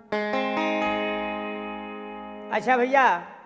अच्छा भैया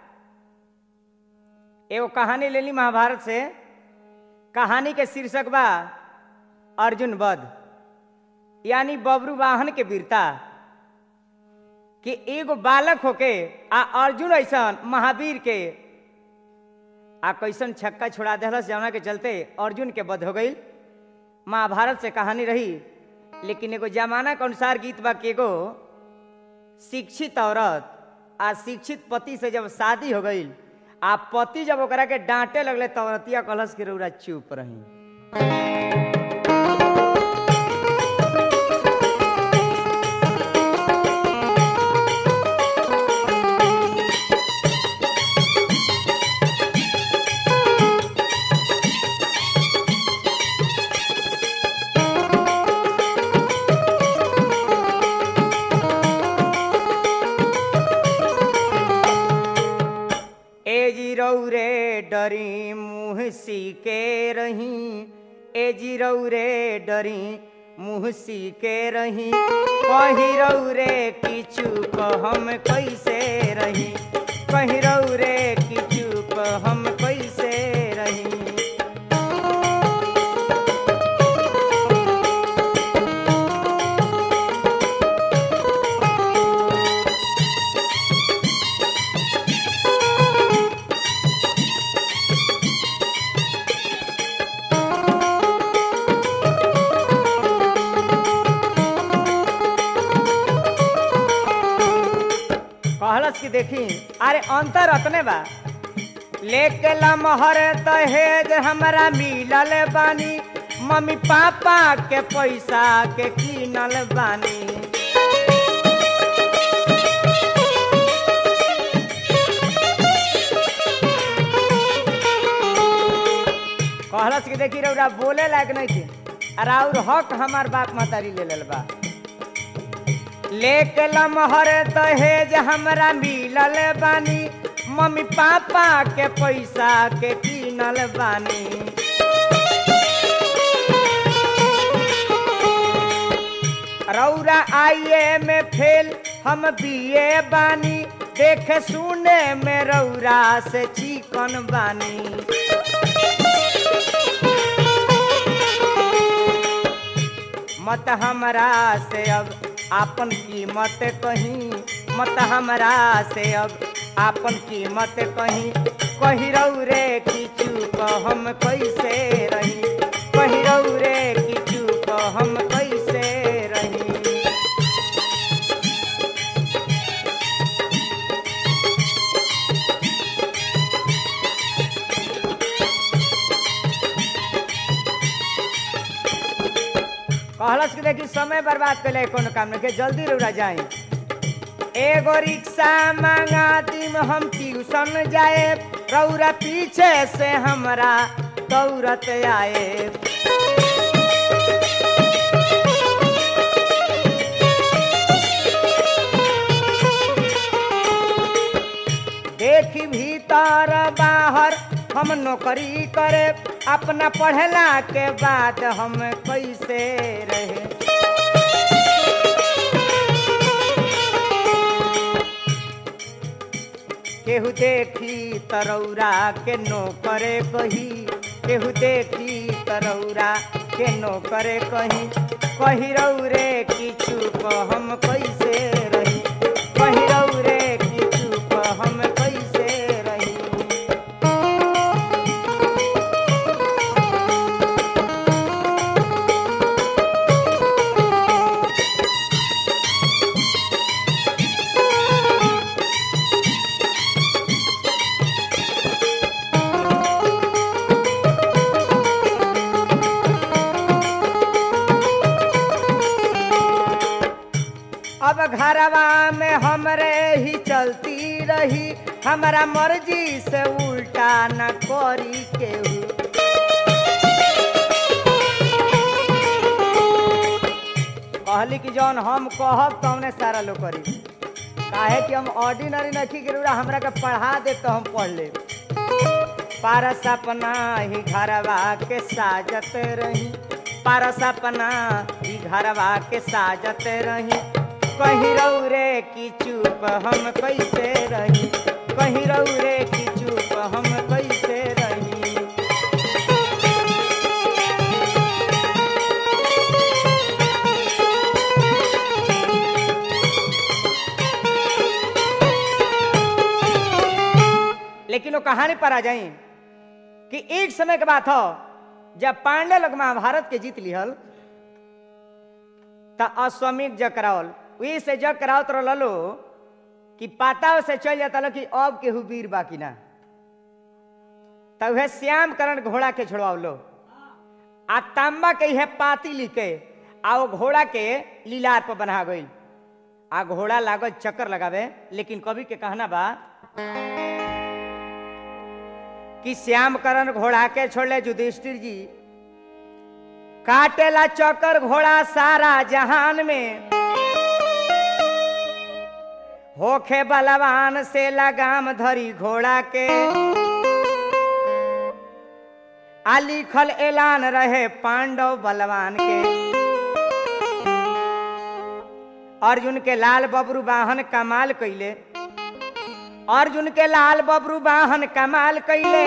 एगो कहानी ले ली महाभारत से कहानी के शीर्षक बा अर्जुन वध यानी बबरू वाहन के वीरता कि एगो बालक होके आ अर्जुन ऐसन महावीर के आ कैसन छक्का छोड़ा दिलस जौना के चलते अर्जुन के वध हो गई महाभारत से कहानी रही लेकिन एगो जमाना के अनुसार गीत बा कि एगो शिक्षित औरत आ शिक्षित पति से जब शादी हो गई आ पति जब ओकरा के डांटे लगले तो औरतिया कलश के रौरा चुप रही ए जी रौरे डरी मुँह सीके रही ए जी रौरे डरी मुँह सीके रही कही रौरे की चूक हम कैसे रही कही रौरे की चूक हम कैसे रही कहलस की देखी अरे अंतर अतने बा लेके लमहर दहेज हमरा मिलल बानी मम्मी पापा के पैसा के कीनल बानी कहलस की देखी रौरा बोले लायक नहीं थी अरे और हक हमार बाप मातारी ले लेल बा लेके लमहर दहेज हमरा मिलल बानी मम्मी पापा के पैसा के कीनल बानी रौरा आइए में फेल हम बीए बानी देखे सुने में रौरा से चिकन बानी मत हमरा से अब आपन कीमत कहीं मत हमरा से अब आपन कीमत कहीं कही रे की चूक हम कैसे रही कही रे की चूक हम कैसे रही कहलस कि देखी समय बर्बाद कैले कोनो काम नहीं के जल्दी रौरा जाए एगो रिक्शा मांगा दिन हम ट्यूशन जाए रौरा पीछे से हमरा दौड़त आए देखी भीतर बाहर हम नौकरी करे अपना पढ़ला के बाद हम कैसे रहे केहू देखी तरौरा के नौकरे कही केहू देखी तरौरा के नौकरे कही कही रौरे की चूक हम कैसे रही कही रौरे की चूक हम कैसे रही अब घरवा में हमरे ही चलती रही हमारा मर्जी से उल्टा न करी केहू कहली कि जौन हम कहब तौने सारा लोग करी काहे कि हम ऑर्डिनरी नखी के रूरा हमरा के पढ़ा दे तो हम पढ़ ले पारस अपना ही घरवा के साजत रही पारस अपना ही घरवा के साजत रही कही रे की चुप हम कैसे रही कहीं रहू रे की चुप हम कैसे रही लेकिन वो कहानी पर आ जाई कि एक समय के बात हो जब पांडे लोग महाभारत के जीत लिहल त अश्वमेध जग करावल वही से जग करावत रहलो कि पाता से चल जाता लो कि अब केहू वीर बाकी ना तब वह श्याम करण घोड़ा के छोड़वावलो आ तांबा के है पाती लिखे आ वो घोड़ा के लीलार पर बना गई आ घोड़ा लागल चक्कर लगावे लेकिन कवि के कहना बा कि श्याम करण घोड़ा के छोड़ले युधिष्ठिर जी काटेला चक्कर घोड़ा सारा जहान में होखे बलवान से लगाम धरी घोड़ा के आ लिखल ऐलान रहे पांडव बलवान के अर्जुन के लाल बबरू वाहन कमाल कैले अर्जुन के लाल बबरू वाहन कमाल कैले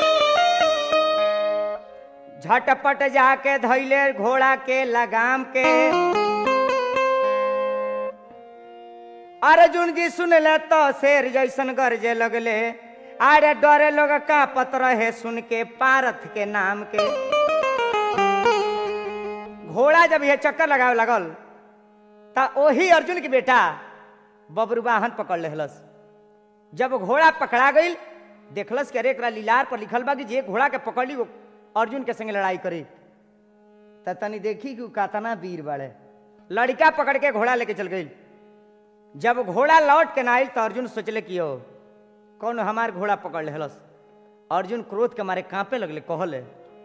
झटपट जाके धैले घोड़ा के लगाम के अर्जुन जी सुनले तो शेर जैसन गरजे लगले अरे डरे लोग कांपत रहे सुन के पारथ के नाम के घोड़ा जब ये चक्कर लगावे लगल ता ओही अर्जुन के बेटा बबरू वाहन पकड़ लेहलस जब घोड़ा पकड़ा गई देखलस कि अरे एकरा लीलार पर लिखल बा कि जे घोड़ा के पकड़ ली वो अर्जुन के संगे लड़ाई करी त तनी देखी कि उ कातना वीर बाड़े लड़का पकड़ के घोड़ा लेके चल गई जब घोड़ा लौट के ना आइल तो अर्जुन सोचले कि ओ कौन हमार घोड़ा पकड़ लेहलस अर्जुन क्रोध के मारे कांपे लगले कहले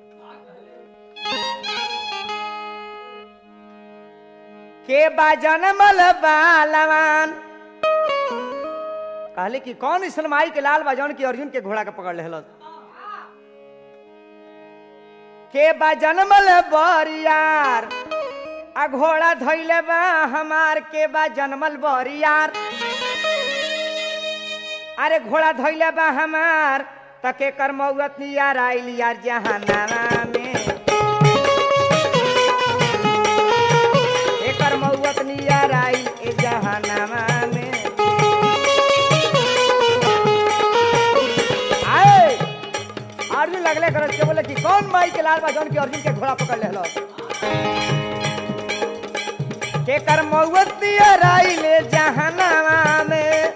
के बा जनमल बालवान कहले कि कौन इसन माई के लाल बाजौन की अर्जुन के घोड़ा के पकड़ लेहलस के बा जनमल बरियार आ घोड़ा धैले बा हमार के बा जनमल बरियार अरे घोड़ा धैले बा हमार त के कर मौत यार आइल यार जहानामा में एकर मौत नियर आइल ए जहानामा में आए अर्जुन लगले करत के बोले कि कौन माई के लाल बा जौन की अर्जुन के घोड़ा पकड़ लेहलो के कर मौत नियर आइल ए जहानामा में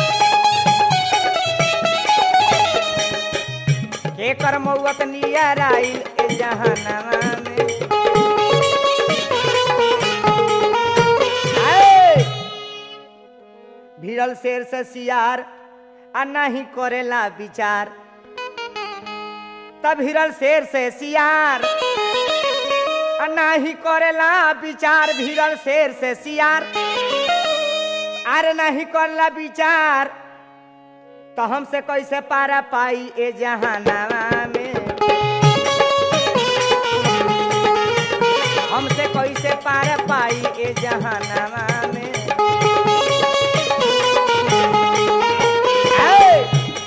के कर मौत नियर आइल ए जहानामा में आए! भिड़ल शेर से सियार आ नहीं करेला विचार तब हिरल शेर से सियार आ नहीं करेला विचार भिड़ल शेर से सियार अरे नहीं करेला विचार तो हमसे कैसे पारा पाई ए जहानामा में हमसे कैसे पार पाई ए जहानामा में आए!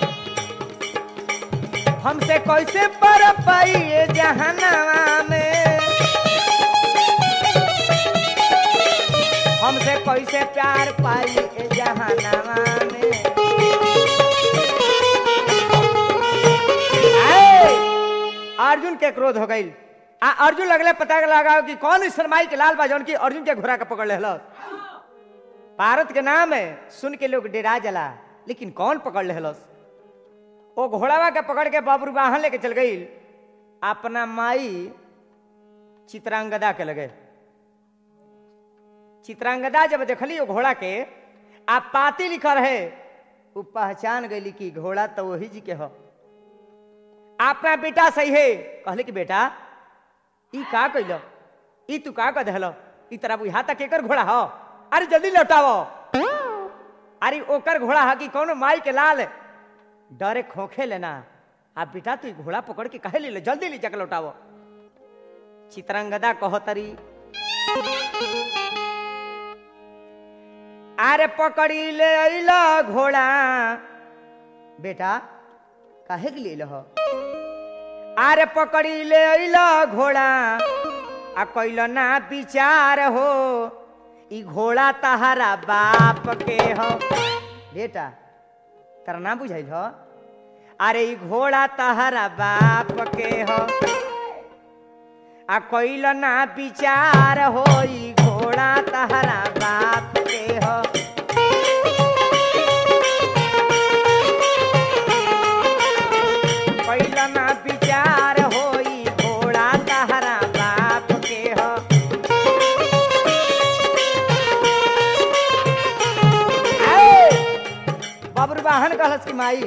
हमसे कैसे पार पाई ए जहानामा में हमसे कैसे प्यार पाई ए जहानामा में आए! अर्जुन के क्रोध हो गई आ अर्जुन लगले पता लगाओ कि कौन इस शर्माई के लाल बाजौन की अर्जुन के घोड़ा के पकड़ ले भारत के नाम है सुन के लोग डेरा जला लेकिन कौन पकड़ ले वो घोड़ावा के पकड़ के बाबरू वाहन लेके चल गई अपना माई चित्रांगदा के लगे चित्रांगदा जब देखली वो घोड़ा के आ पाती लिखल है वो पहचान गई कि घोड़ा तो वही जी के हो अपना बेटा सही है कहले कि बेटा ई का कैलो ई तू का कह दहलो ई तरह बुझा तक एकर घोड़ा हो अरे जल्दी लौटावो अरे ओकर घोड़ा है कि कौनो माई के लाल डरे खोखे लेना आ बेटा तू ई घोड़ा पकड़ के कहे ले जल्दी ले जाकर लौटावो चित्रंगदा कहो तरी अरे पकड़ी ले अइला घोड़ा बेटा काहे के लिए हो अरे पकड़ी ले अइला घोड़ा आ कैल ना विचार हो ई घोड़ा तहरा बाप के हो बेटा तारा ना बुझाइल हो अरे ई घोड़ा तहरा बाप के हो आ कैल ना विचार हो ई घोड़ा तहरा बाप के हो कैल ना विचार हो ई घोड़ा तहरा बाप के हो बबरू वाहन कहलस की माई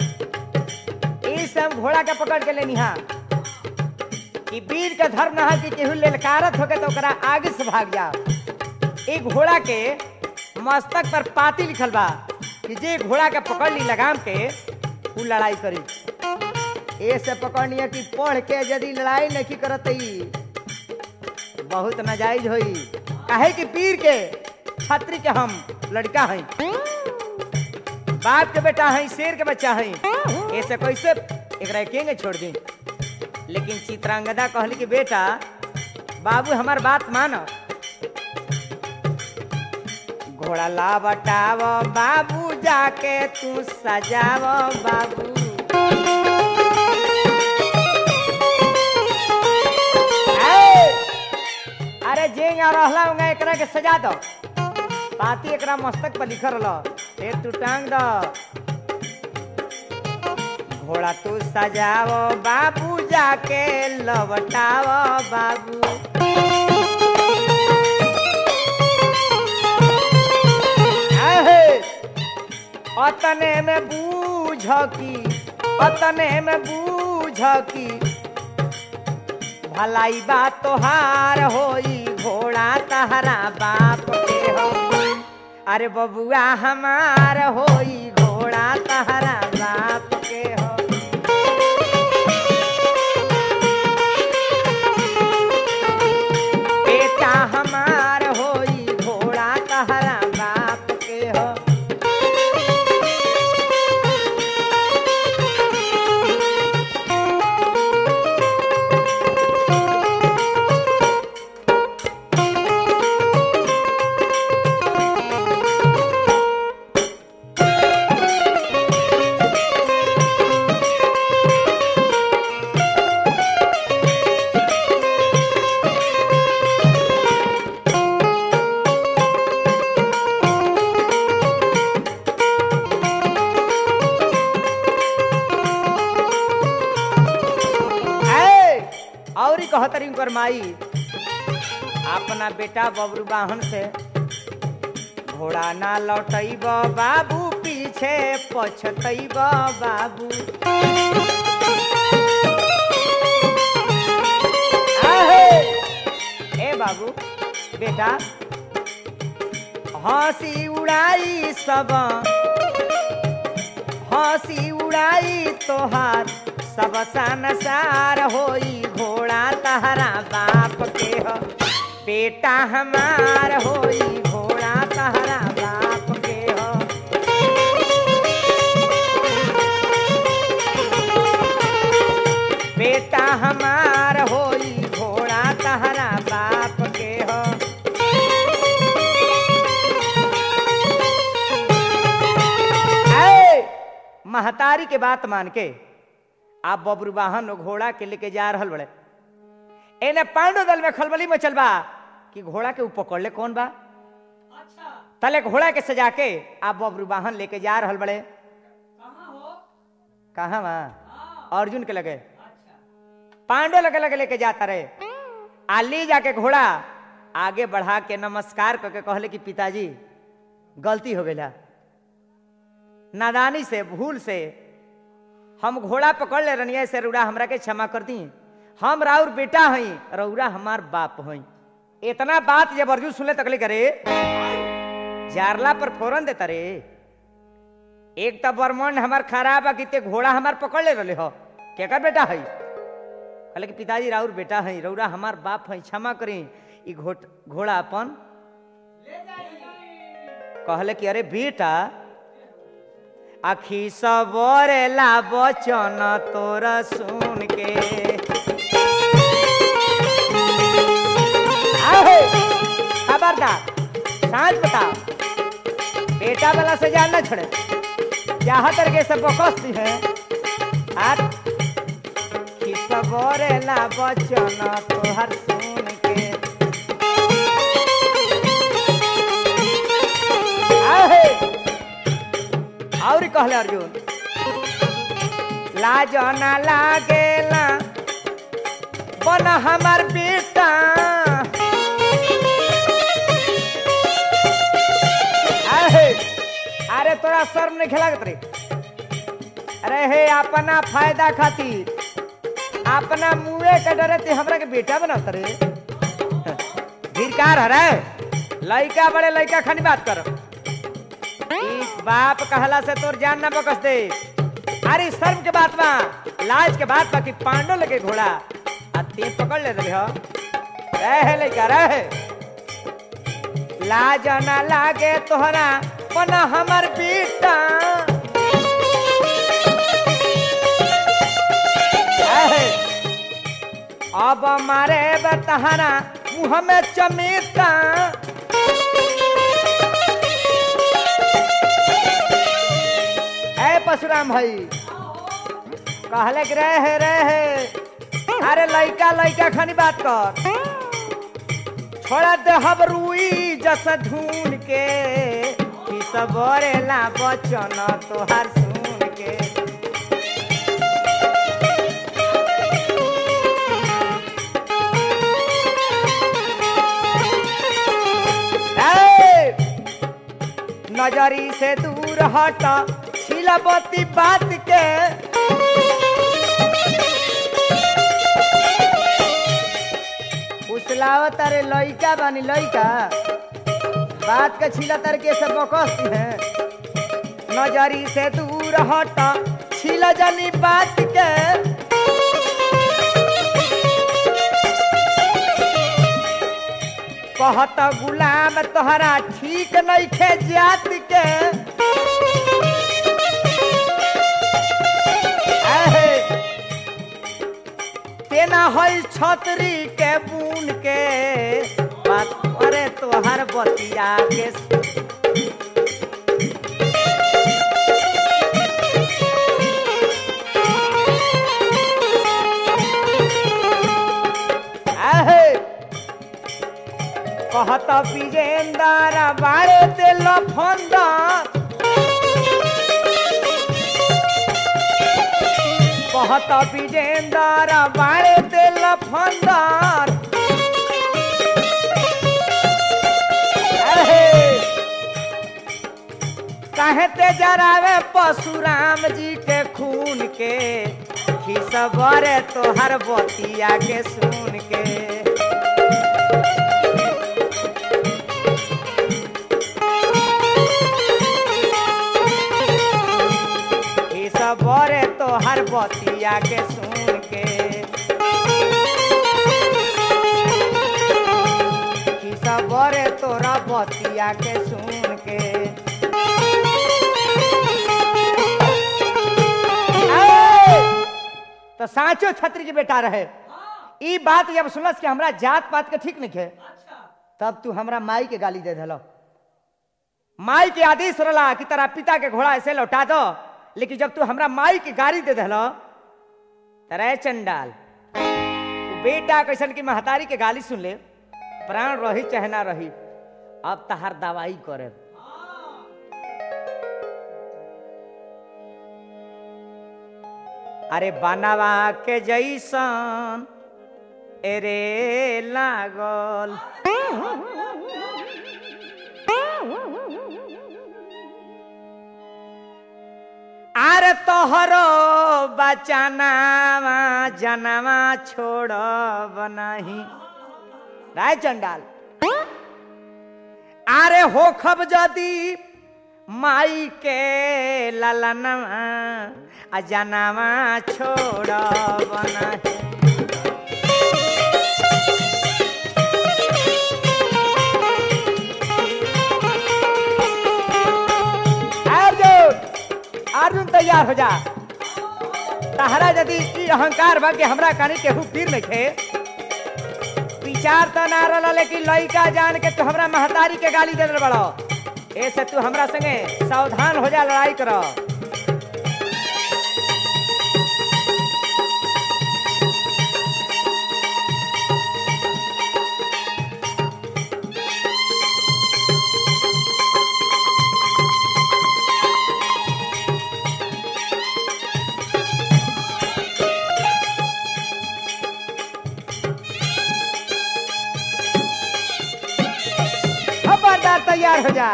ई सब घोड़ा के पकड़ के लेनी हा कि वीर के धर्म न है कि केहू ललकारत होके तो ओकरा आगे से भाग जाओ एक घोड़ा के मस्तक पर पाती लिखल बा कि जे घोड़ा के पकड़ ली लगाम के उ लड़ाई करी ए से पकड़नी कि पढ़ के यदि लड़ाई नहीं करत ई बहुत नाजायज होई काहे कि पीर के छात्री के हम लड़का हई बाप के बेटा हई शेर के बच्चा हई ऐसे कैसे एकरा केंगे छोड़ दी लेकिन चित्रांगदा कहली कि बेटा बाबू हमार बात मानो घोड़ा ला बटाव बाबू जाके तू सजाव बाबू ए, अरे जेंगा रहला उंगा एकरा के सजा दो पाती एकरा मस्तक पर लिखल रह फिर तू टांग दो घोड़ा तू सजाव बाबू जाके लवटाव बाबू आहे, अतने में बूझ की अतने में बूझ की भलाई बात तोहार होई घोड़ा तहरा बाप के हो अरे बबुआ हमार होई घोड़ा तहरा बाप के हो बेटा हमार होई घोड़ा तहरा बाप के हो ऐ, औरी कहतरी उनकर माई अपना बेटा बबरू वाहन से घोड़ा ना लौटैब बाबू पीछे पछतैब बाबू आहे, ए बाबू बेटा हंसी उड़ाई सब हंसी उड़ाई तोहार सब संसार होई घोड़ा तहरा बाप के हो बेटा हमार होई घोड़ा तहरा बाप के हो बेटा हमार होई घोड़ा तहरा बाप के हो ऐ, महतारी के बात मान के आप बबरू वाहन और घोड़ा के लेके जा रहल बड़े एने पांडव दल में खलबली में चलबा कि घोड़ा के ऊपर पकड़ ले कौन बा तले घोड़ा के सजा के आप बबरू वाहन लेके जा रहल बड़े कहाँ बा अर्जुन के लगे पांडव लगे लगे लेके जाता रहे आ ले जाके घोड़ा आगे बढ़ा के नमस्कार करके कहले कि पिताजी गलती हो गया नादानी से भूल से हम घोड़ा पकड़ ले रनिया से रउरा हमरा के क्षमा कर दी हम राउर बेटा हई रउरा हमार बाप हई इतना बात जब अर्जुन सुनले तकले करे जारला पर फोरन देता रे एक तो बर्मन हमार खराब है कि घोड़ा हमार पकड़ ले रहे हो केकर बेटा हई कहले कि पिताजी राउर बेटा हई रउरा हमार बाप हई क्षमा करी ई घोट घोड़ा अपन कहले कि अरे बेटा आखी सबरेला बचन तोरा सुन के आहे, खबरदार सांझ बताओ बेटा वाला से जान न छोड़े जहाँ तरह सब बकस्ती है हाथ खिसबरेला बचन तोहर सुन के आहे, और कहले अर्जुन लाज ना लागेला बन हमार बेटा आहे, अरे तोरा शर्म नहीं खेलागत रे अरे हे अपना फायदा खातिर अपना मुए के डरे ते हमरा के बेटा बनात रे धिरकार हरे लइका बड़े लइका खानी बात कर इस बाप कहला से तोर जान ना बकस दे अरे शर्म के बात बा लाज के बात बा कि पांडो लेके घोड़ा आ ते पकड़ ले रहे हो रहे लइका रहे लाज ना लागे तोहरा बना हमर बेटा आहे, अब मारे बतहरा मुँह में चमेता ए परशुराम भाई कहले कि रहे रहे अरे लइका लइका खानी बात कर छोड़ा दे हम रुई जस ढूंढ के कि सबरेला बचन तोहार सुन के ए! नजरी से दूर हट छिलबती बात के उछलावत अरे लइका बानी लइका बात के छिला तर के सब बकस्ती है नजरी से दूर हट छिल जनी बात के कहत गुलाम तोहरा ठीक नहीं खे जात के आहे, तेना हई छतरी के बून के बात करे तोहर बतिया के आहे, कहत विजेंदर बारे दिल फंदा कहत विजेंदर बारे दिल फंदार अहे, काहे ते जरावे परशुराम जी के खून के खिसबरे तोहर बतिया के सुन के ई सब बरे तोहर बतिया के सुन के ई सब बरे तोरा बतिया के सुन के ए! तो साचो छत्री के बेटा रहे ई बात जब सुनस कि हमरा जात पात के ठीक नहीं है तब तू हमरा माई के गाली दे दिलो माई के आदेश रला कि तेरा पिता के घोड़ा ऐसे लौटा दो लेकिन जब तू हमरा माई के गाड़ी दे दिलो तरे चंडाल तू बेटा कैसन की महतारी के गाली सुन ले प्राण रही चाहे ना रही अब तहार दवाई करे अरे बनवा के जैसन एरे लागल आरे तोहरो बचानावा जनवा छोड़ बनाही राय चंडाल आरे हो खब जदी माई के ललनवा आ जनवा छोड़ बनाही तैयार हो जा तहरा यदि ई अहंकार बा कि हमरा कानी केहू पीर नइखे विचार तो ना रहल लेकिन लइका जान के तू हमरा महतारी के गाली दे बड़ो ऐसे तू हमरा संगे सावधान हो जा लड़ाई कर खबरदार तैयार हो जा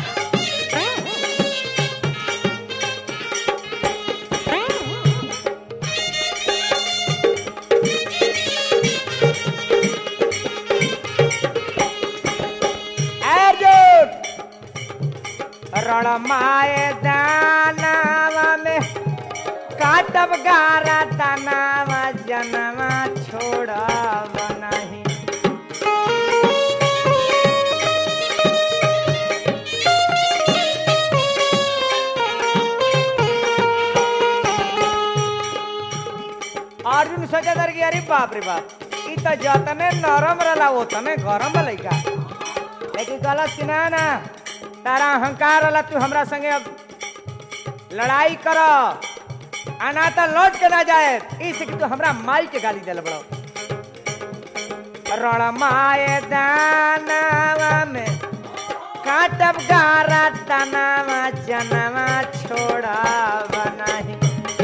अर्जुन रणमाए दानावा में काटब गारा तनावा जनवा छोड़ब नहीं अर्जुन सोचा दर कि अरे बाप रे बाप ई त जतने नरम रहला ओतने गरम लइका लेकिन गलत कि ना ना तारा अहंकार रहला तू हमरा संगे अब लड़ाई कर आना तो लौट के ना जाए इस कि तू हमरा माई के गाली दिल बड़ो रणमाए दानावा में काटब गारा तनावा जनवा छोड़ा बनाही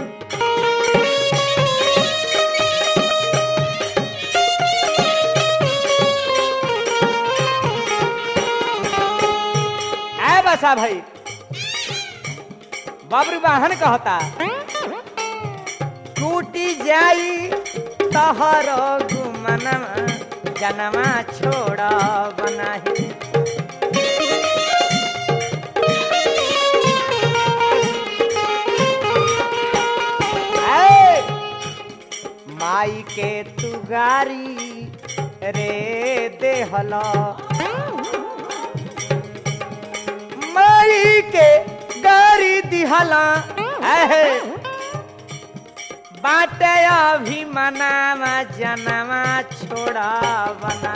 ऐ बसा भाई बब्र वाहन कहता टूटी जाई तहर गुमनमा जनमा छोड़ बनाही ऐ, माई के तू गारी रे देहला माई के गारी दिहला है बाटे अभी मनावा जनवा छोड़ा बना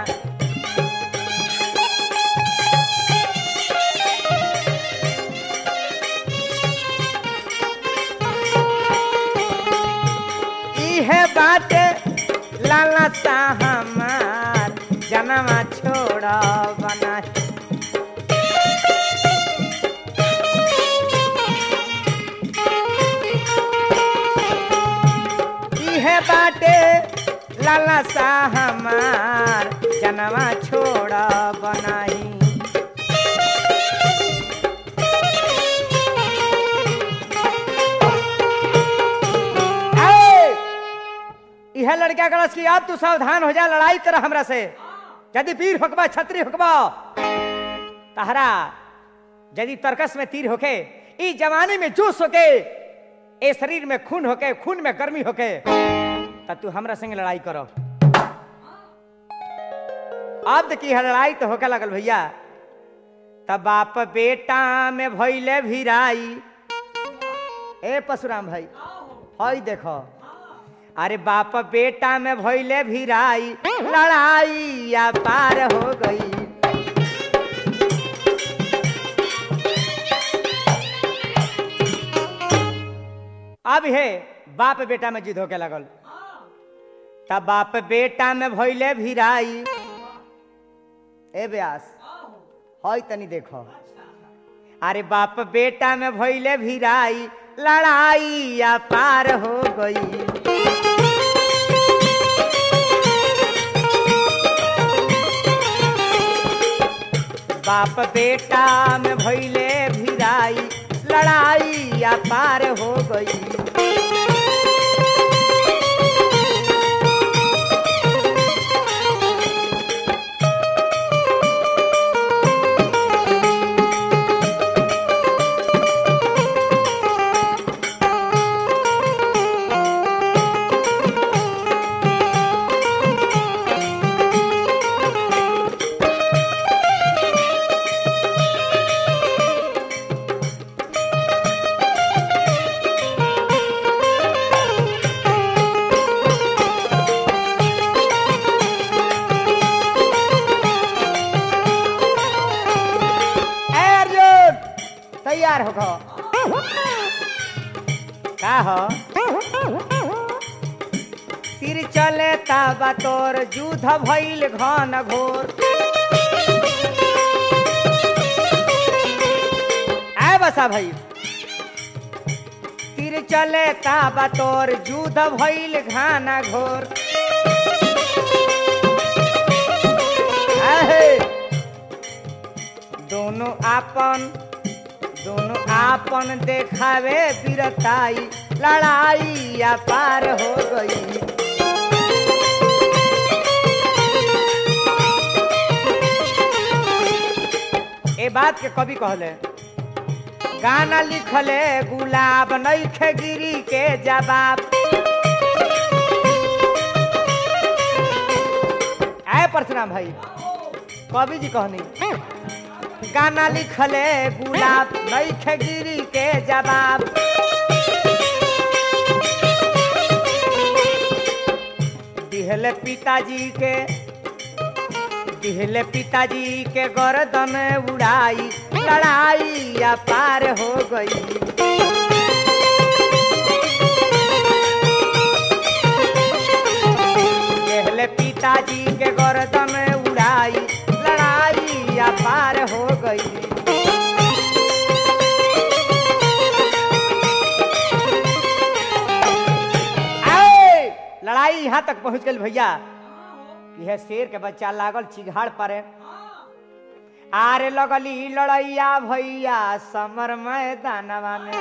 इहे बाटे लाला सा हमार जनवा छोड़ा बना इहे बाटे लाला सा हमार जनवा छोड़ा बनाई ऐ, इहे लड़का कलस की अब तू सावधान हो जा लड़ाई कर हमरा से यदि पीर होकबा छतरी होकबा तहरा यदि तर्कस में तीर होके ई जवानी में जोश होके ए शरीर में खून होके खून में गर्मी होके तब तू हमरा संग लड़ाई करो अब देखी है लड़ाई तो होके लगल भैया तब बाप बेटा में भैले भिराई ए परशुराम भाई हई देखो अरे बाप बेटा में भैले भिराई लड़ाई या पार हो गई अब हे बाप बेटा में जिद होके लगल तब बाप बेटा में भैले भिराई ए व्यास हई तनी देखो अरे बाप बेटा में भैले भिराई लड़ाई या पार हो गई बाप बेटा में भैले भिराई लड़ाई या पार हो गई तैयार हो का हो तीर चले ताबा तोर युद्ध भइल घन घोर आए बसा भाई तीर चले ताबा तोर युद्ध भइल घाना घोर आहे दोनों आपन दोनों आपन देखावे वीरताई लड़ाई या पार हो गई ए बात के कवि कहले गाना लिखले गुलाब नैखे गिरी के जवाब आए परशुराम भाई कवि जी कहनी गाना लिखले गुलाब नैखे गिरी के जवाब दिहले पिताजी के दिहले पिताजी के गर्दन उड़ाई लड़ाई या पार हो गई दिहले पिताजी के गर्दन उड़ाई लड़ाई या पार हो गई आए! लड़ाई यहाँ तक पहुंच गई भैया यह शेर के बच्चा लागल चिघाड़ परे आरे लगली लड़ैया भैया समर मैदानवा में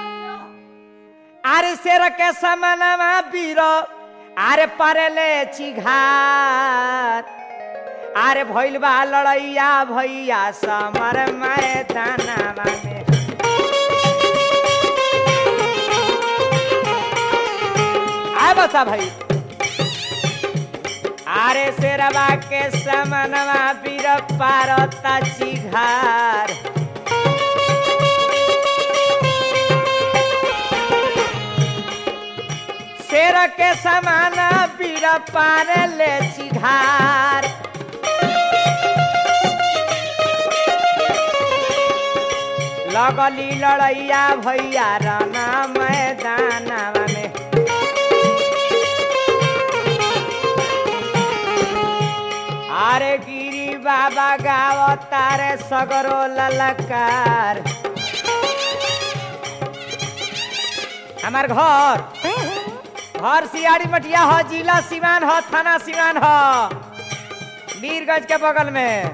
आरे शेर के समनवा बीरो आरे परेले चिघाड़ आरे भइल बा लड़ैया भैया समर मैदानवा में आए बसा भाई आरे शेरवा के समनवा बीर पारता चिघार शेर के समान बीर पार ले चिघार लगली लड़ैया भैया राना मैदानवा में अरे गिरी बाबा गाव तारे सगरो ललकार हमार घर घर सियाड़ी मटिया हो जिला सिवान हो थाना सिवान हो वीरगंज के बगल में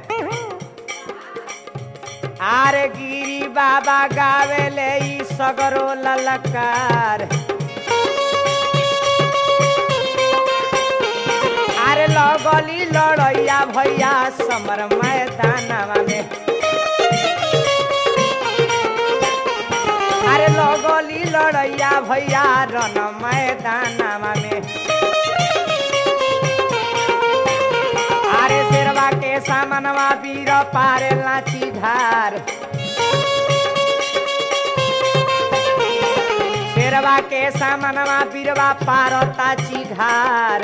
आरे गिरी बाबा गावे ले ई सगरो ललकार अरे लगली लड़ैया भैया समर मैदानवा में अरे लगली लड़ैया भैया रन मैदानवा में अरे शेरवा के सामनवा वीर पारे लाची धार शेरवा के सामनवा वीरवा पारता चिघार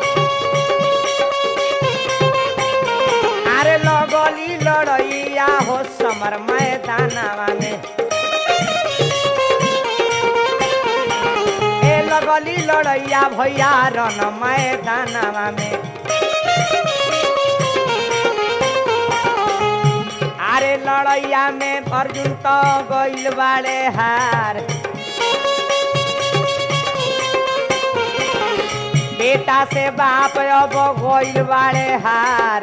अरे लगली लड़ैया हो समर मैदानवा में ए लगली लड़ैया भैया रन मैदानवा में अरे लड़ैया में अर्जुन तो गइल बाड़े हार बेटा से बाप अब गइल बाड़े हार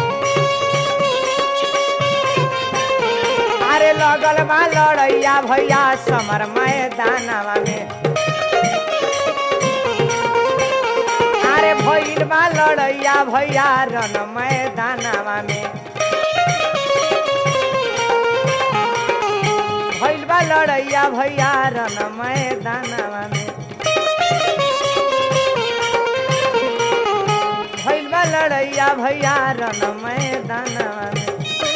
अरे लगल बा लड़ैया भैया समर मैदानवा में अरे भइल बा लड़ैया भैया रन मैदानवा में भइल बा लड़ैया भैया रन मैदानवा में भइल बा लड़ैया भैया रन मैदानवा में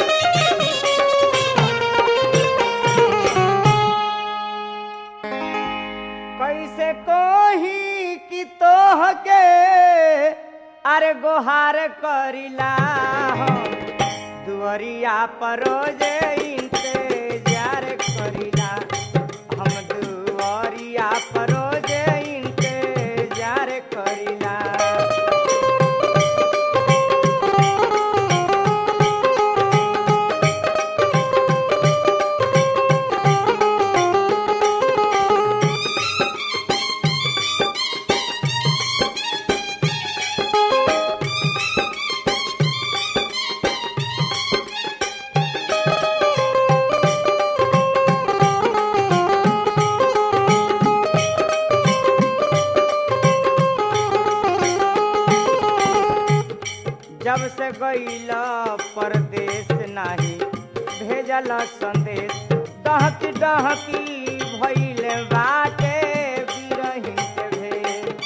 कैसे कोही कि तोह के अरे गोहार करिला हो दुअरिया पर रोजे इंतजार कर से गईल परदेश नाही भेजल संदेश डहकी डहकी भइल बाटे बिरहिन के भेष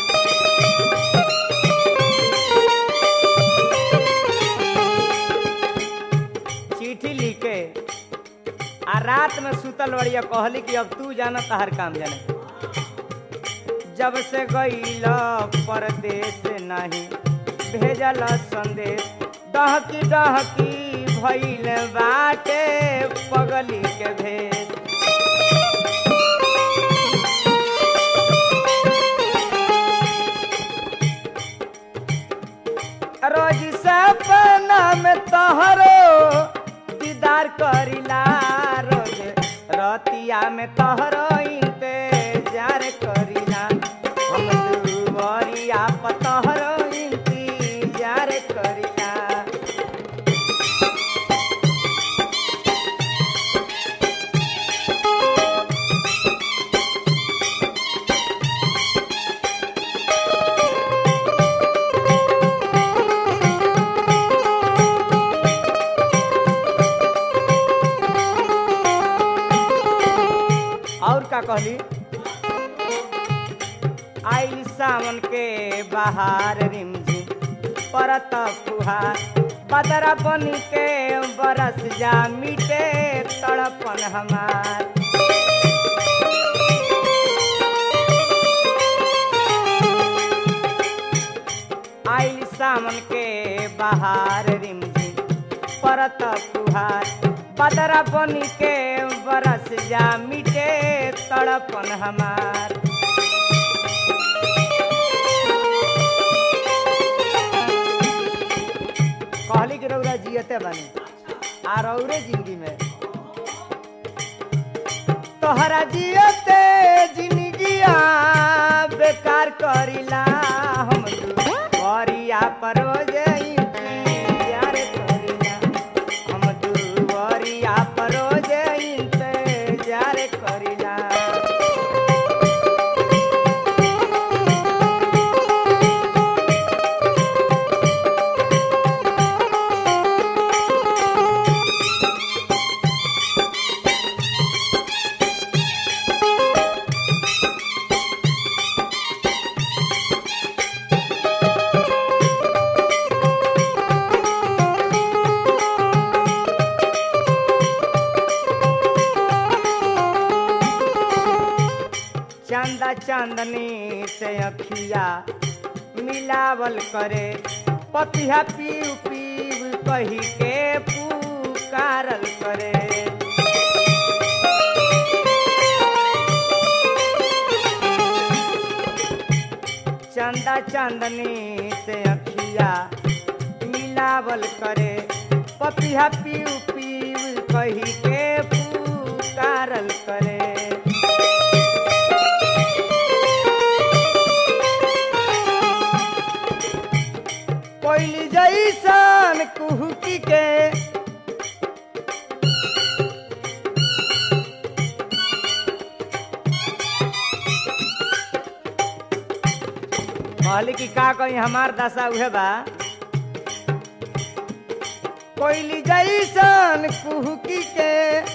चिट्ठी लिख के आ रात में सुतल बड़िया कहली कि अब तू जाना तहर काम जाने जब से गईल परदेश नहीं भेजल संदेश डहकी डहकी भइल बाटे पगली के भेष रोज सपना में तोहरो दीदार करिला रोज रतिया में तोहरो इंतजार करिला हम दुवरिया पर तोहरो इंतजार करिला और का कहली आइल सावन के बहार रिमझिम परत फुहार बदरा बन के बरस जा मिटे तड़पन हमार आइल सावन के बहार रिमझिम परत फुहार बदरा बन के बरस जा मिटे तड़पन हमार कहली कि रौरा जियते बानी आ रौरे जिंदगी में तोहरा जियते जिंदगिया बेकार करिला हम दुवरिया पर इंतजार करिला हम दुवरिया पर इंतजार करिला चंदा चांदनी से अखिया मिलावल करे पपिया पीव पीव कही के पुकारल करे चंदा चांदनी से अखिया मिलावल करे पपिया पीव पीव कही के पुकारल करे कोइली जैसन कुहुकी के कहली कि का कही हमार दशा उहे बा कोइली जैसन कुहुकी के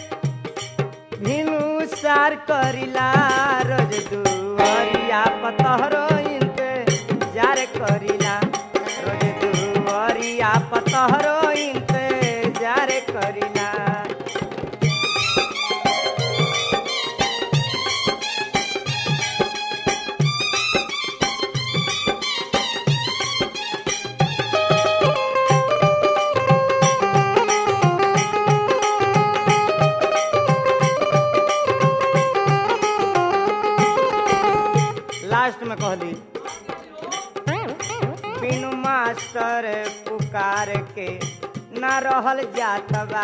भिनु सार करिला रोज दुआरिया पतहरो इंतजार करिला रोज दुआरिया पतहरो इंतजार करिला लास्ट में कहली बिनु मास्टर पुकार के न रहल जात बा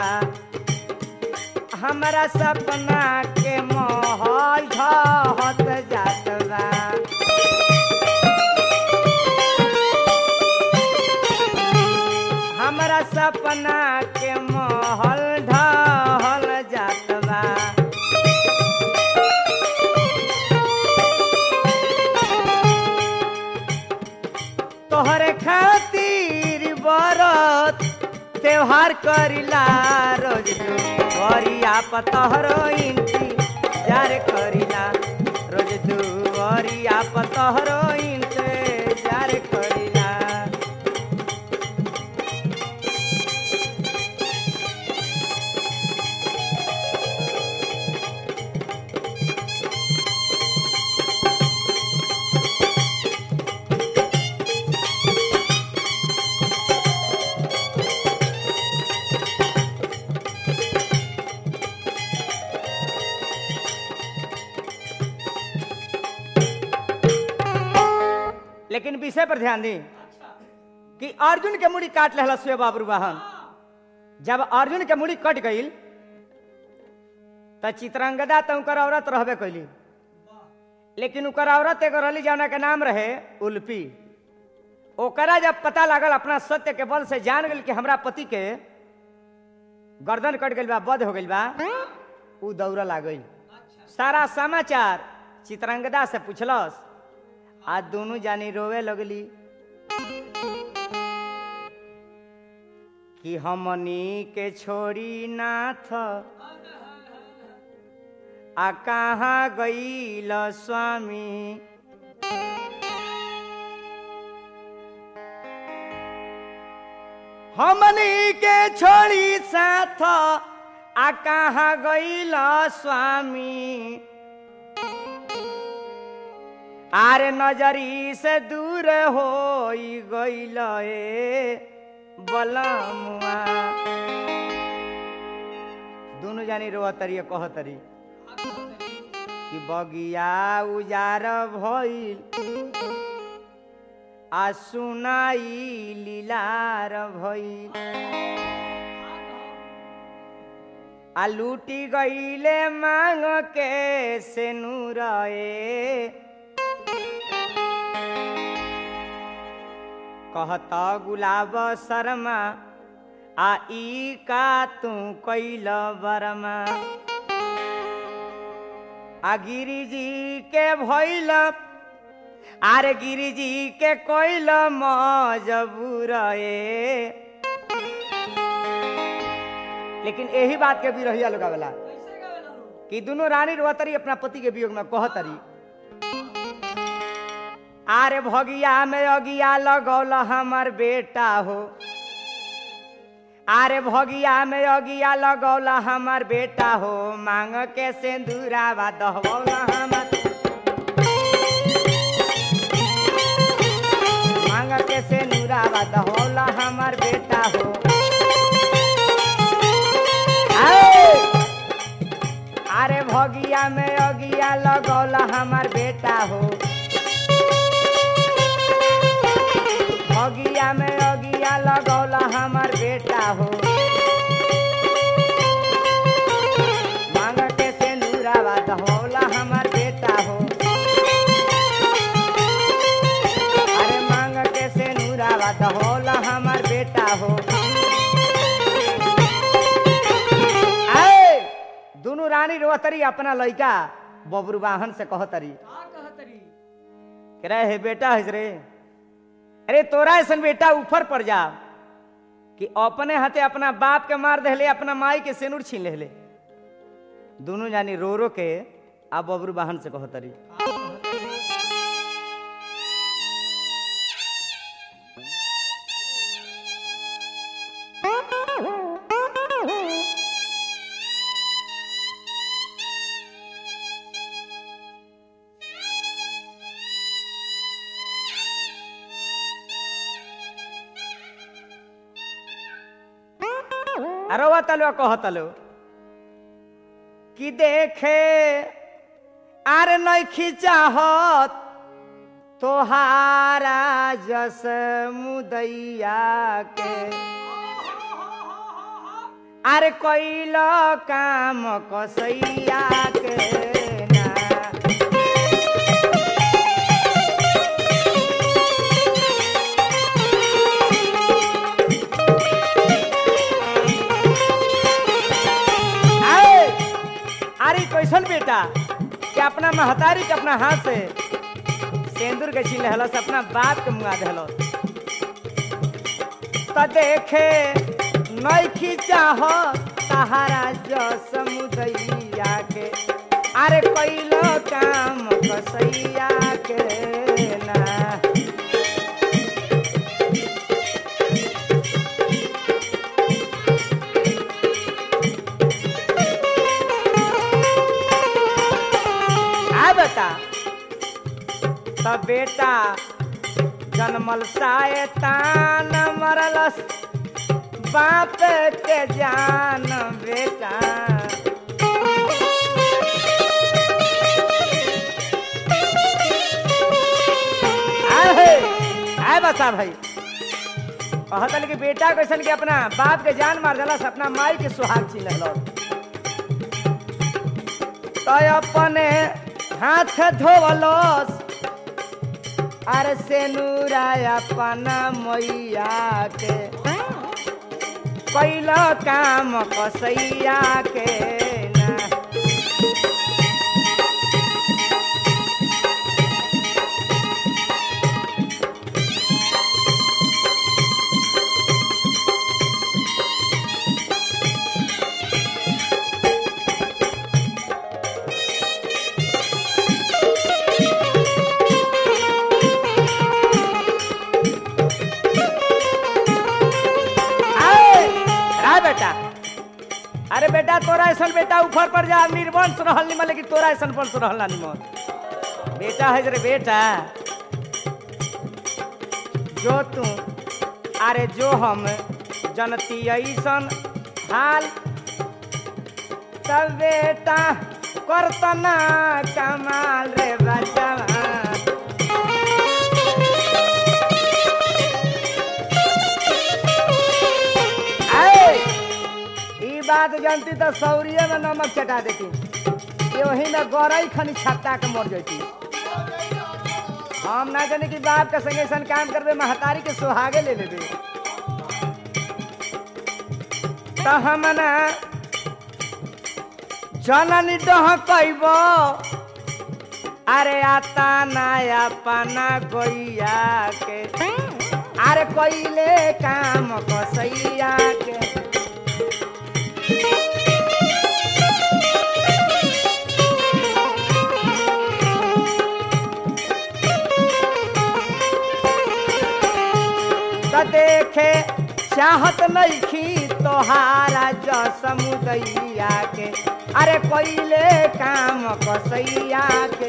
हमरा सपना के महल ढहत जात बा हमरा सपना के महल ढहल जात बा तोहरे खातिर बरस त्योहार करिला रोज दुआरिया पतहरो इंतजार करिला रोज दुआरिया पतहरो इंतजार करिला लेकिन विषय पर ध्यान दी कि अर्जुन के मुड़ी काट लेहला सुए बाबरू वाहन जब अर्जुन के मुड़ी कट गईल त चित्रंगदा तो उनकर औरत रहबे कैली लेकिन उनकर औरत एगो रहली जौना के नाम रहे उल्फी ओकरा जब पता लागल अपना सत्य के बल से जान गई कि हमरा पति के गर्दन कट गई बा बद हो गई बा उ दौड़ लागल सारा समाचार चित्रंगदा से पूछलस आ दोनों जानी रोवे लगली कि हमनी के छोड़ी नाथ आ कहाँ गईल स्वामी हमनी के छोड़ी साथ आ कहाँ गईल स्वामी आरे नजरी से दूर हो गईल ए बलमुआ दोनों जानी रो तरी कह तरी कि बगिया उजार भइल आ सुनाई लीलार भइल आ लूटी गईले मांग के से नूरे कहता गुलाब शर्मा आ ई का तू कैल बरमा आ गिरी जी के भैल आरे गिरी जी के कोइल मजबूर ए लेकिन यही बात के भी रहिया लोग वाला कि दोनों रानी रोतरी अपना पति के वियोग में कहतरी आरे भगिया में अगिया लगौल हमर बेटा हो आरे भगिया में अगिया लगौल हमर बेटा हो मांग के सिंदूरावा दहबौल हमर मांग के सिंदूरावा दहबौल हमर बेटा हो आए! अरे भगिया में अगिया लगौल हमर बेटा हो अगिया में अगिया लगौला हमर बेटा हो मांग के सिंदूरावा दहौला हमर बेटा हो अरे मांग के सिंदूरावा दहौला हमर बेटा हो आए दोनों रानी रोतरी अपना लड़का बबरू वाहन से कहतरी कह हे बेटा हज रे अरे तोरा ऐसा बेटा ऊपर पड़ जा कि अपने हाथे अपना बाप के मार दे अपना माई के सिनुर छीन ले दोनों जानी रो रो के आ बबरू वाहन से कहतरी अरवा तलो कहतलो कि देखे आर नैखी चाहत तोहारा जस मुदैया के अरे कैल काम कसैया के ना आए! अरे कैसन बेटा कि अपना महतारी के अपना हाथ से सेंदूर के छीन लेहलस अपना बाप के मुआ देहलस त देखे नैखी चाह सहारा जो समुदैया के अरे कैलो काम कसैया के ना आ बता तब बेटा जन्मल शायतान मरलस बाप के जान बेटा आहे, आए बता भाई कहतन कि बेटा कैसन के अपना बाप के जान मार दिलस अपना माई के सुहाग छीन लेलस तो अपने हाथ धोवलस अरे से नूराया अपना मैया के कैल काम कसैया के ना आए, आ बेटा अरे बेटा तोरा ऐसा बेटा ऊपर पर जा निर्वंश रहल निमन लेकिन तोरा ऐसा वंश रहल ना निमन बेटा है रे बेटा जो तू अरे जो हम जनती ऐसन हाल तब बेटा करतना कमाल रे बच्चा आए, ई बात जानती तो सौरिये में नमक चटा देती कि वही में गौरई खनी छत्ता के मर जाती हम ना जाने कि बाप के संगे सन काम करबे महतारी के सुहागे ले लेबे तो हम ना जननी डह कैबो अरे आता नया पना गोइया के अरे कोइले काम कसैया के त देखे चाहत नइखी तोहारा जो समुदैया के अरे कोइले काम कसैया के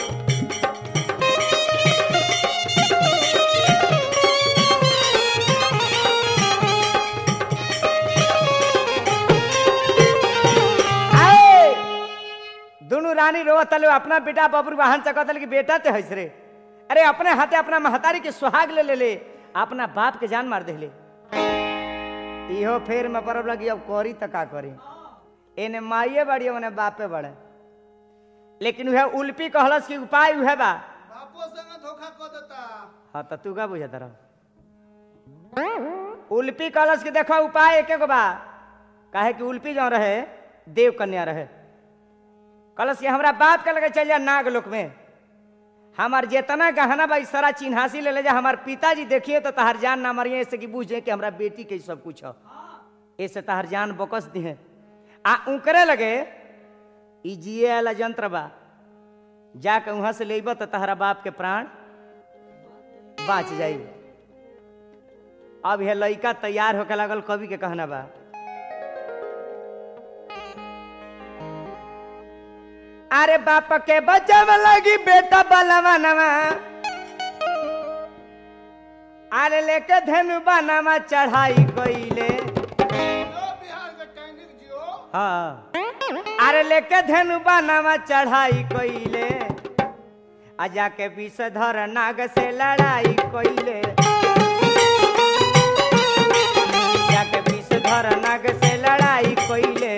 आए, दुनू रानी रोवतल अपना बेटा बबरू वाहन चकतल कि बेटा ते हंस रे अरे अपने हाथे अपना महतारी के सुहाग ले ले ले अपना बाप के जान मार देले इहो फेर में परब लगी अब करी त का करी एने माइए बड़ी ओने बापे बड़े लेकिन वह उल्पी कहलस कि उपाय उहे बा बापो संग धोखा कर देता हाँ तो तू का बुझत रह उल्पी कहलस कि देखो उपाय एके गो बा काहे कि उल्पी जो रहे देव कन्या रहे कहलस कि हमरा बाप के लगे चल जा नाग लोक में हमार जेतना गहना बा ई सारा चिन्हासी ले ले जा हमार पिताजी देखिए तो तहार जान ना मरिए ऐसे कि बूझे कि हमरा बेटी के ई सब कुछ है ऐसे तहार जान बकस दिहे आ उकरे लगे ई जिए वाला यंत्र बा जाके वहां से लेब तो तहरा बाप के प्राण बाच जाई अब यह लड़का तैयार होके लागल कवि के कहना बा अरे बाप के बचाव लगी बेटा बलवनवा अरे लेके धनु बनवा चढ़ाई कइले जो बिहार के टैनिक जियो हाँ अरे लेके धनु बनवा चढ़ाई कइले आ जाके विषधर नाग से लड़ाई कइले जाके विषधर नाग से लड़ाई कइले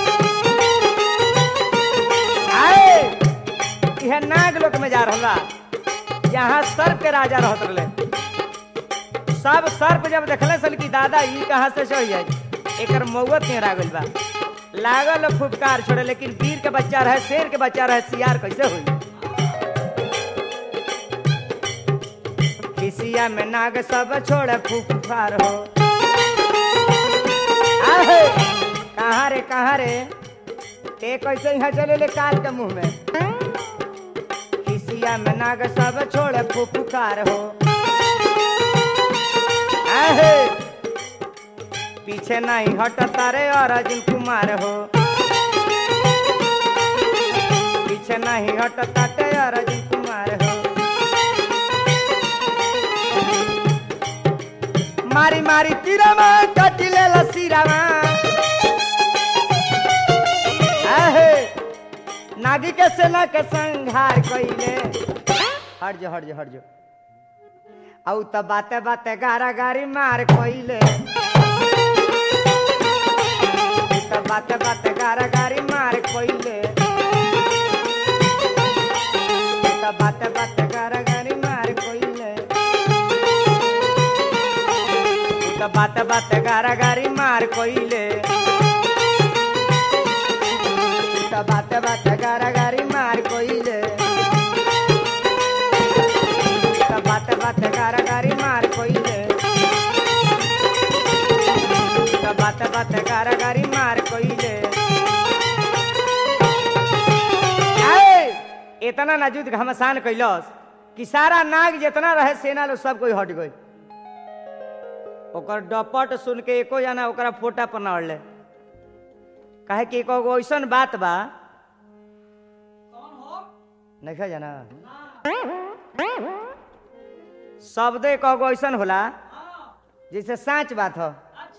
आए यह नाग लोक में जा रहा यहाँ सर्प के राजा रहत रहे सब सर्प जब देखले सन कि दादा ई कहाँ से सही है एकर मौत नहीं लागल बा लागल फुफकार छोड़े लेकिन वीर के बच्चा रहे शेर के बच्चा रहे सियार कैसे हुई खिसिया में नाग सब छोड़े फुफकार हो आहे, कहाँ रे कहाँ रे ते कैसे यहाँ चले ले काल के मुंह में किसिया में नाग सब छोड़े फुफुकार हो आहे, पीछे नहीं हटता रे और अर्जुन कुमार हो पीछे नहीं हटता रे और अर्जुन कुमार हो मारी मारी तीरामा कटिले लसीरामा आहे नागी के सेना के संहार कइले हट जो हट जो हट जो औ त बाते बाते गारा गारी मार कइले त बाते बाते गारा गारी मार कइले त बाते बाते गारा गारी मार कइले त बाते बाते गारा गारी मार कइले त बाते बाते गारा गारी मार कइले त बाते बाते गारा गारी मार कइले त बाते बाते गारा गारी मार कइले आए इतना नाजुद घमसान कैलस कि सारा नाग जितना रहे सेना लोग सब कोई हट गई ओकर डपट सुन के एको जना ओकरा फोटा पर न अड़ले काहे कि एको गो ऐसन बात बा नहीं खा जाना शब्द एक गो ऐसन होला जैसे साँच बात हो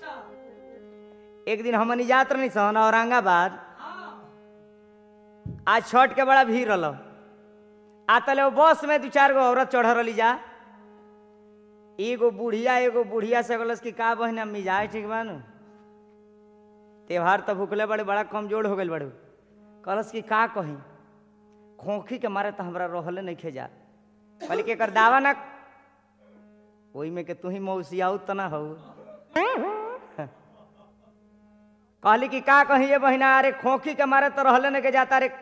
एक दिन हमनी जात रही सन औरंगाबाद आज छठ के बड़ा भीड़ रहा आ तले वो बस में दू चार गो औरत चढ़ रही जा एगो बुढ़िया एगो बुढ़िया से बोलस कि का बहन मिजाज ठीक बा नु त्योहार तो भूखले बड़े बड़ा कमजोर हो गए बड़े कहलस कि का कही खोखी के मारे तो हमरा रहले नहीं खेजा कहली कि एकर दावा ना ओही में के तू ही मौसियाऊ त ना हो कहली कि का कही ये बहिना अरे खोखी के मारे तो रहले नहीं के जाता रे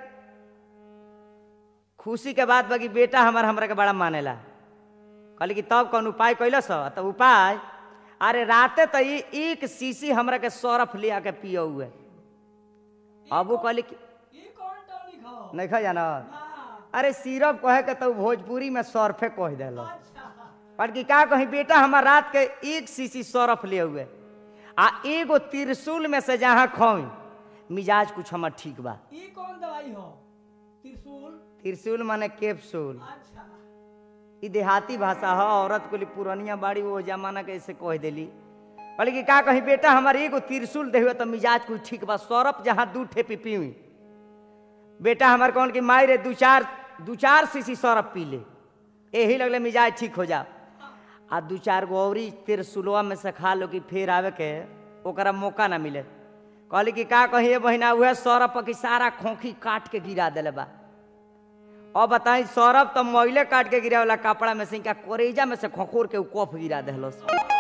खुशी के बात बाकी बेटा हमार हमरा के बड़ा मानेला कहली कि तब कौन उपाय कैलस तब उपाय अरे राते तो ई एक सीसी हमरा के सरफ लिया के पियो हुए अब वो कहली कि नहीं खा जाना अरे सिरप कहे के तो भोजपुरी में सरफे कह दिल पर कि का कही बेटा हमार रात के एक सीसी सरफ ले हुए आ एगो त्रिशूल में से जहाँ खोई मिजाज कुछ हमार ठीक बा ई कौन दवाई हो त्रिशूल त्रिशूल माने कैप्सूल अच्छा ई देहाती भाषा है औरत को पुरानिया बाड़ी वो जमाना के ऐसे कह देली कहली कि का कही बेटा हमार एगो त्रिशूल दे हुए तो मिजाज कुछ ठीक बा सरफ जहाँ दू ठेपी पीवी बेटा हमार कौन कि माई रे दू चार दू चार सीसी सरफ पी ले यही लगले मिजाज ठीक हो जा आ दू चार गो औरी त्रिशूलवा में से खा लो कि फिर आवे के ओकरा मौका ना मिले कहली कि का कही बहिना उहे सरफ की सारा खोखी काट के गिरा दिले बा अब बताई सौरभ तो मोइले काट के गिरा वाला कपड़ा में से इनका कोरेजा में से खोखोर के उ कफ गिरा देहलस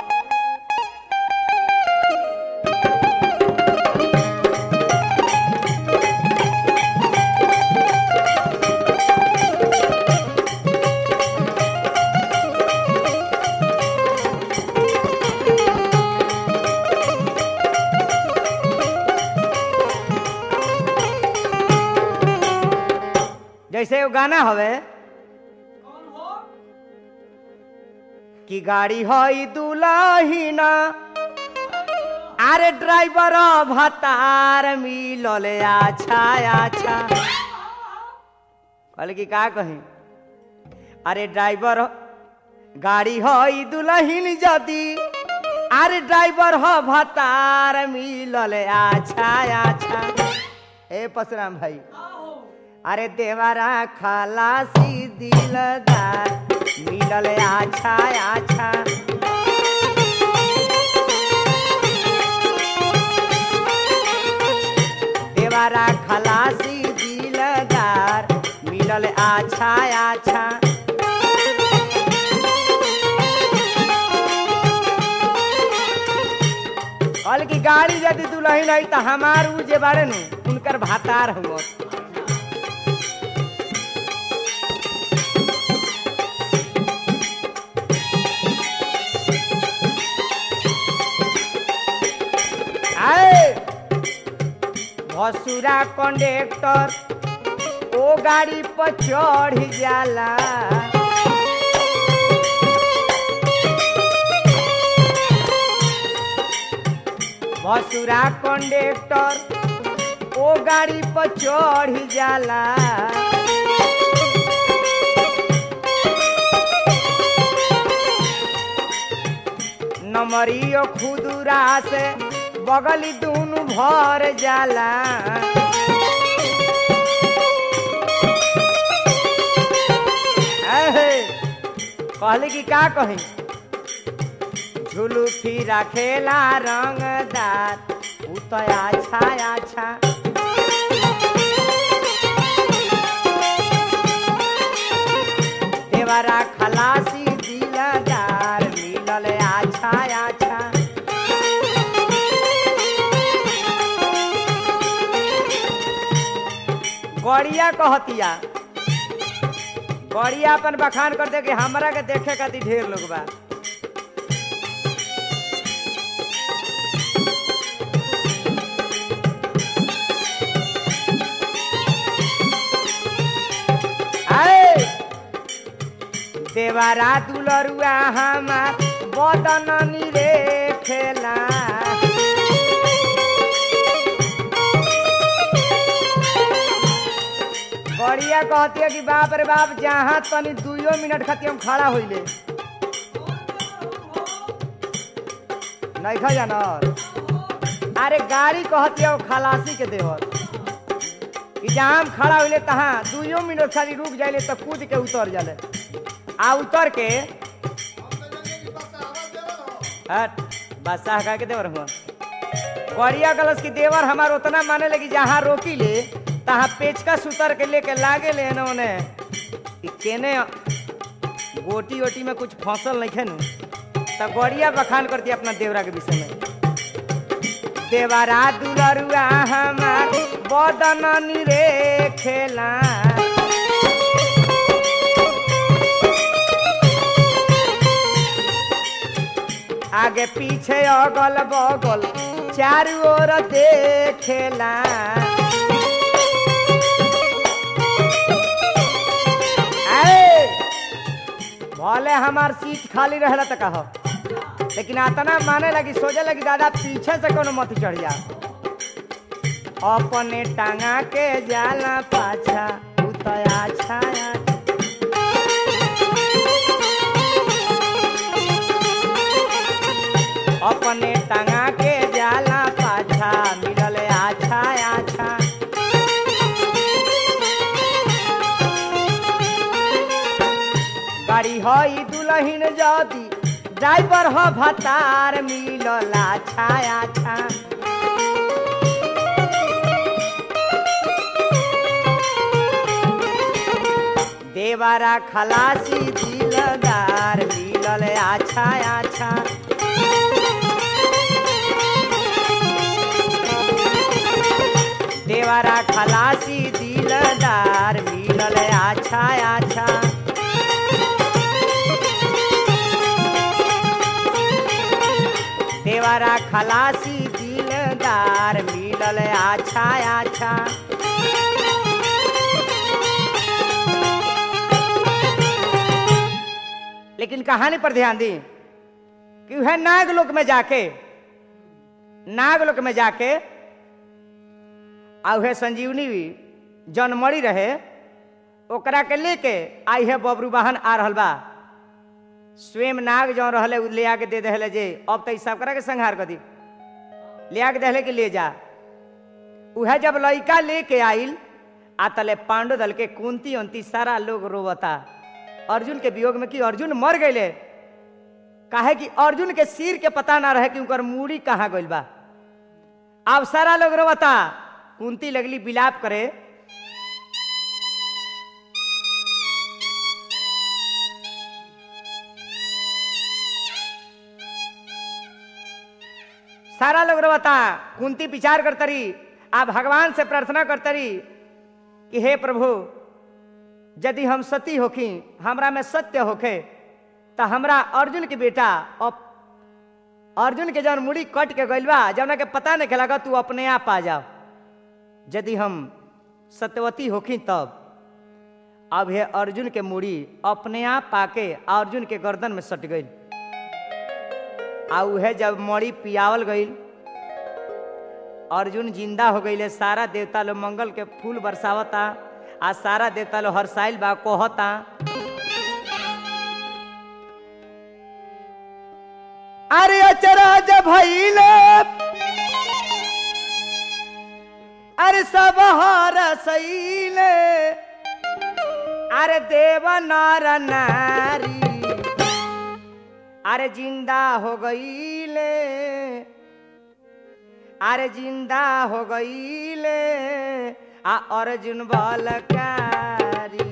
जैसे वो गाना हवे कौन हो कि गाड़ी हई दुलाहिना अरे ड्राइवर भतार मिलल अच्छा अच्छा कहले कि का कही अरे ड्राइवर गाड़ी हई दुलहिन जदी अरे ड्राइवर ह भतार मिलल अच्छा अच्छा ए परशुराम भाई का हो अरे देवरा खलासी दिलदार मिलल अच्छा अच्छा देवरा खलासी दिलदार मिलल अच्छा अच्छा कल की गाड़ी यदि दुल्हन है तो हमार उ जे बारे नु उनकर भातार हुआ आए भसुरा कंडक्टर ओ गाड़ी पर चढ़ जाला भसुरा कंडक्टर ओ गाड़ी पर चढ़ जाला नमरियो खुदुरा से बगली दूनु भर जाला एहे, कहली कि का कही झुलू फिरा खेला रंगदार उ तो अच्छा अच्छा देवरा खलासी दिलदार मिलल अच्छा अच्छा गड़िया कहतिया गड़िया अपन बखान कर दे कि हमरा के देखे खातिर ढेर लोग बा आए देवारा दुलरुआ हमार बदन निरे खेला बढ़िया कहती है कि बाप रे बाप जहाँ तनी दुइयो मिनट खातिर हम खड़ा होइले नहीं खा जानर अरे गाड़ी कहती है वो खलासी के देवर कि जहाँ हम खड़ा होइले तहाँ दुइयो मिनट खाली रुक जाइले तो कूद के उतर जाले आ उतर के हम तो जाने की बस आवाज देवल हो हट बादशाह का के देवर हुआ गड़िया गलस की देवर हमार उतना माने लगी जहाँ रोकी ले तहाँ पेचकस उतर के लेके लागे ले न ओने कि केने गोटी ओटी में कुछ फसल नहीं खेनु तो गड़िया बखान करती अपना देवरा के विषय में देवरा दुलरुआ हमार बदन निरे खेला आगे पीछे अगल बगल चारू ओर देखेला आए, भले हमार सीट खाली रहला तो कहो लेकिन आतना माने लगी सोचे लगी दादा पीछे से कोनो मत चढ़ जा अपने टांगा के जाला पाछा उतया छाया अपने टंगा के जाला पाछा मिलल आछा आछा गाड़ी हई दुलहिन जदी ड्राइवर ह भतार मिलल आछा आछा देवारा खलासी दिलदार मिलल आछा आछा देवारा खलासी दिलदार मिलल आछा आछा देवारा खलासी दिलदार मिलल आछा आछा लेकिन कहानी पर ध्यान दी कि वह नागलोक में जाके नागलोक में जाके आ उहे संजीवनी जौन मरी रहे ओकरा के लेके आई है बबरू वाहन आ रहल बा स्वयं नाग जौन रहले उ ले आके दे दहले जे अब तो ई सब करा के संहार कर दी ले आके दहले कि ले जा उहे जब लड़का लेके आइल आ तले पांडव दल के कुंती उन्ती सारा लोग रोवता अर्जुन के वियोग में कि अर्जुन मर गए काहे कि अर्जुन के सिर के पता ना रहे कि उनकर मूड़ी कहाँ गइल बा अब सारा लोग रोवता कुंती लगली बिलाप करे सारा लोग रोवता कुंती विचार करतरी आ भगवान से प्रार्थना करतरी कि हे प्रभु यदि हम सती होखी हमरा में सत्य होखे तो हमरा अर्जुन के बेटा अब अर्जुन के जौन मुड़ी कट के गइल बा जौना के पता नहीं लगा तू अपने आप आ जाओ यदि हम सत्यवती होखी तब अब हे अर्जुन के मूड़ी अपने आप पाके अर्जुन के गर्दन में सट गई आ उहे जब मड़ी पियावल गई अर्जुन जिंदा हो गई सारा देवता लोग मंगल के फूल बरसावता आ सारा देवता लोग हरसाइल बा कहता अरे अचराज भैले अरे सब हर सैले अरे देव नर नारी अरे जिंदा हो गईले अरे जिंदा हो गईले आ अर्जुन बलकारी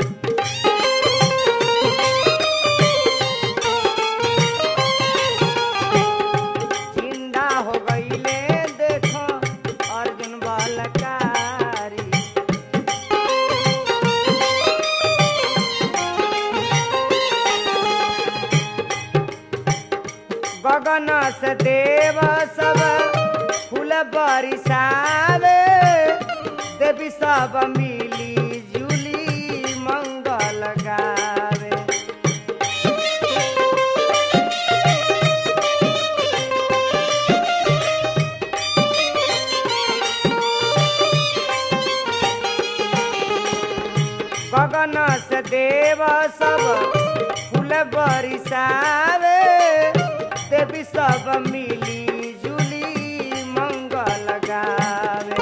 जिंदा हो गईले देखो अर्जुन बलकारी गगन से देव सब फूल बरिसावे देवी सब मिली जुली मंगल गावे गगन से देव सब फूल बरिसावे देवी सब मिली जुली मंगल गावे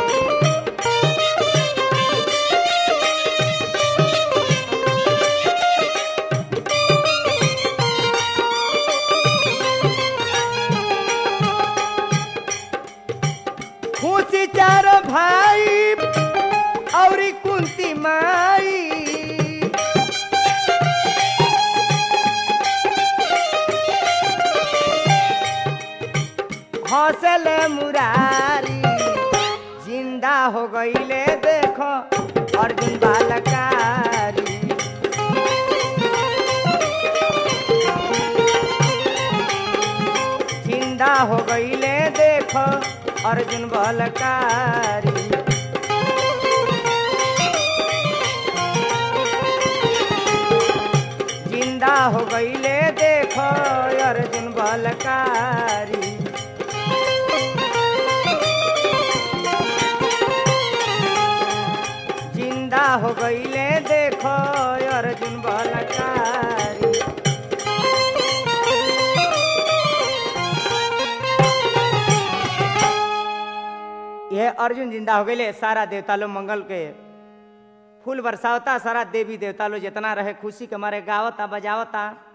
खुशी चार भाई और कुंती माई हौसले मुरारी जिंदा हो गईले देखो अर्जुन बालकारी जिंदा हो गईले देखो अर्जुन बालकारी जिंदा हो गईले देखो अर्जुन बालकारी जिंदा हो गईले देखो अर्जुन बलकारी यह अर्जुन जिंदा हो गईले सारा देवता लोग मंगल के फूल बरसावता सारा देवी देवता लोग जितना रहे खुशी के मारे गावता बजावता